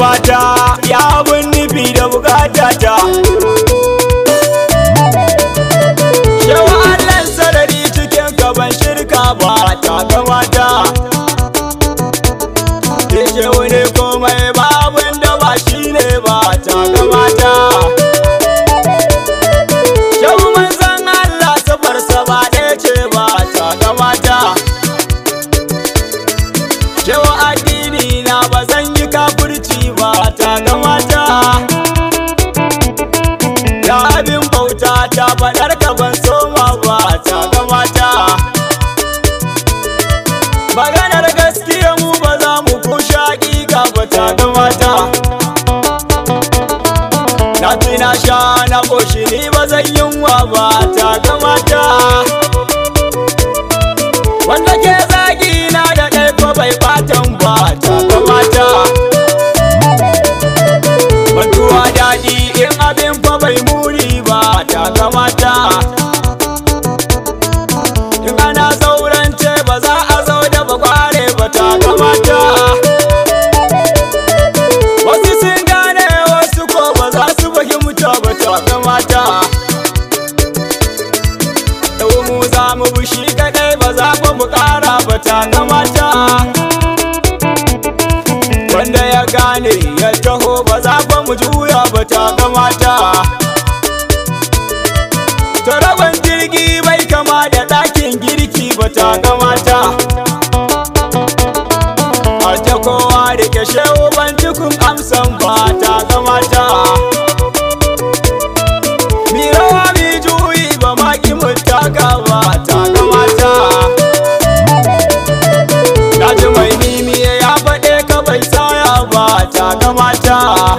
mata ya abin nufi da bukata ta Yawa Allah sarari cikin gaban shirka ba ta kamata Yake wani komai ba abin da ba shi ne ba ta kamata Yau manzan Allah safarsa ba ɗaya ce ba ta kamata Yau addini na ba zan yi kafurci ba ta kamata Ya abin bauta ta faɗar ka ban soma ba ta kamata Maganar gaskiya mu ba za mu kushe hakika ba ta kamata Na fi na sha na ƙoshi ni ba zan yunwa ba ta kamata Wanda ke zagi na da ɗai ko bai batan ba ta kamata Mantuwa daɗi in abin fa bai muni ba ta kamata In ana zaurance ba za a zau da bakware ba ta kamata Wasu sun gane wasu ko ba za su fahimta ba ta kamata Yau mu za mu bushi kaɗai ba za ba mu ƙara ba ta kamata Wanda ya gane ya taho ba za ba mu juya ba ta kamata Taraban jirgi bai kama da ɗakin girki ba ta kamata A ta kowa da ke shehu ban tukun amsan ba ta kamata Mi rawa mi juyi ba ma ki mutaka ba ta kamata Na ji mai nimi ya faɗe ka bai saya ba ta kamata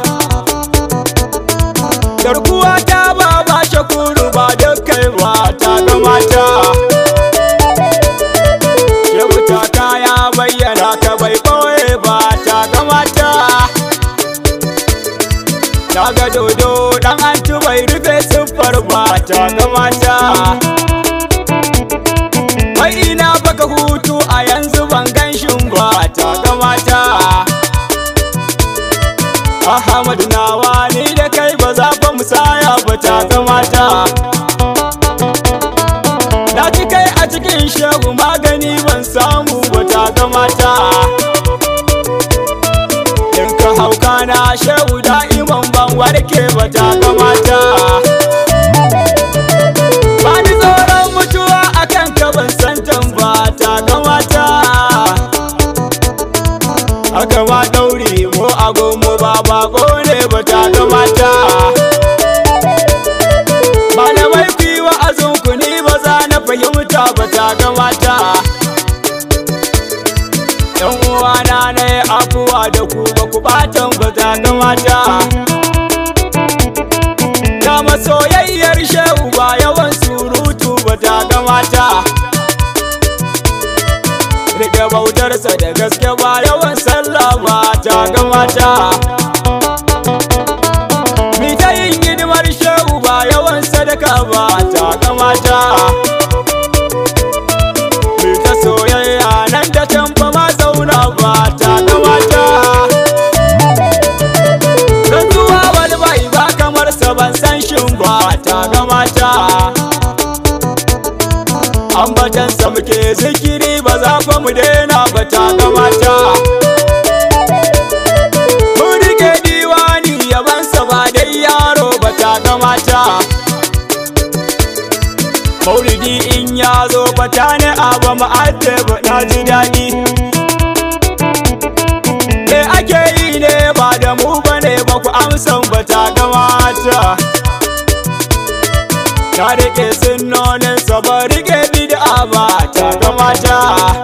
Garkuwa ta ba ba shakuru ba dukkai ba ta kamata Shehu ta kaya bayyana ka bai ɓoye ba ta kamata Na ga dodo ɗan antu bai rufe siffar ba ta kamata Wai ina baka hutu a yanzu ban ganshin ba ta kamata Ahmadu nawa ni da kai ba za ba musaya ba ta kamata Na ci kai a cikin shehu magani ban samu ba ta kamata In ka hauka na shehu da'iman ban warke ba ta kamata Ba ni tsoron mutuwa akan ka ban santan ba ta kamata Aka ma ɗauri mu agomo ba bako ne ba ta kamata Malamai ku yi wa'azin ku ni ba za na fahimta ba ta kamata Yan uwana na yi afuwa da ku ba ku batan ba ta kamata Dama soyayyar shehu ba yawan surutu ba ta kamata Rike bautarsa da gaske ba yawan sallah ba ta kamata Mi ta yin hidimar shehu ba yawan sadaka ba ta kamata Mi ta soyayya nan da can ba ma zauna ba ta kamata Rantsuwa wani bai ba kamar sa ban san shin ba ta kamata Ambatansa muke zikiri ba za fa mu daina ba ta kamata Mun rike diwani yabansa ba dai yaro ba ta kamata Maulidi in ya zo fata ne a ba mu ba na ji daɗi Me ake yi ne ba da mu ba ne ba ku amsan ba ta kamata Na rike sunnonin sa ba rike bid'a ba ta kamata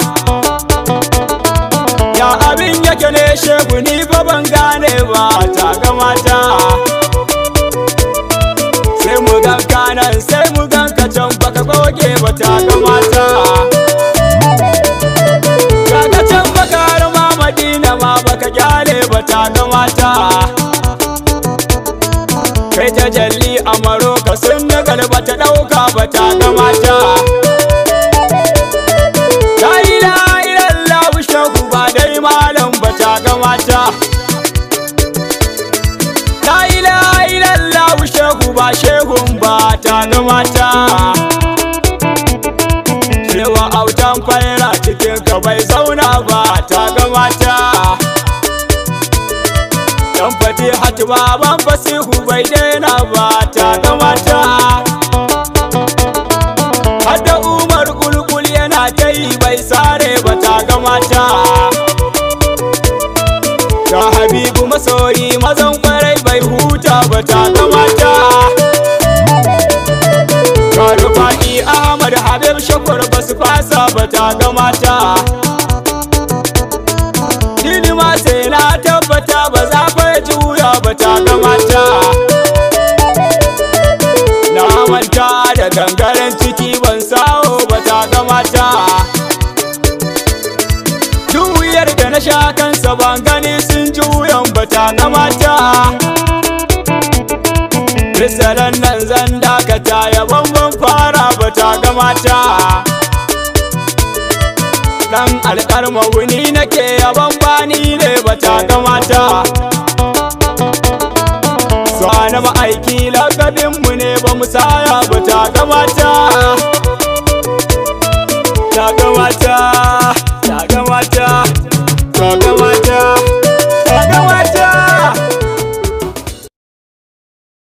Ya abin yake ne shegu ni fa ban gane ba ta kamata Sai mu gan kanan sai mu gan ka can baka goge ba ta kamata Kaga can baka har ma Madina ma baka gyale ba ta kamata kai ta jalli a maroka sun na galba ta ɗauka ba ta kamata la ilaha illallah shehu ba dai malam ba ta kamata ta ga mata cewa autan faira cikin ka bai zauna ba ta ga mata dan fati hatima ban fasihu bai daina ba ta ga mata hadda umar kulkul yana ta yi bai sare ba ta ga mata ga habibu masoyi mazan kwarai bai huta ba ta ga mata ga rufa'i ahmad habib shakur ba su fasa ba ta ga mata Dini ma sai na tabbata ba za fa juya ba ta ga mata Na manta da gangaren ciki ban sawo ba ta ga mata Juyar da na sha kansa ban gani sun juyan ba ta ga mata Misalan nan zan dakata yabon ban fara ba ta ga mata dan alƙarma wuni nake yaban bani ne bata gamata Sani ma'aiki lakabinmu ne ba mu saya bata gamata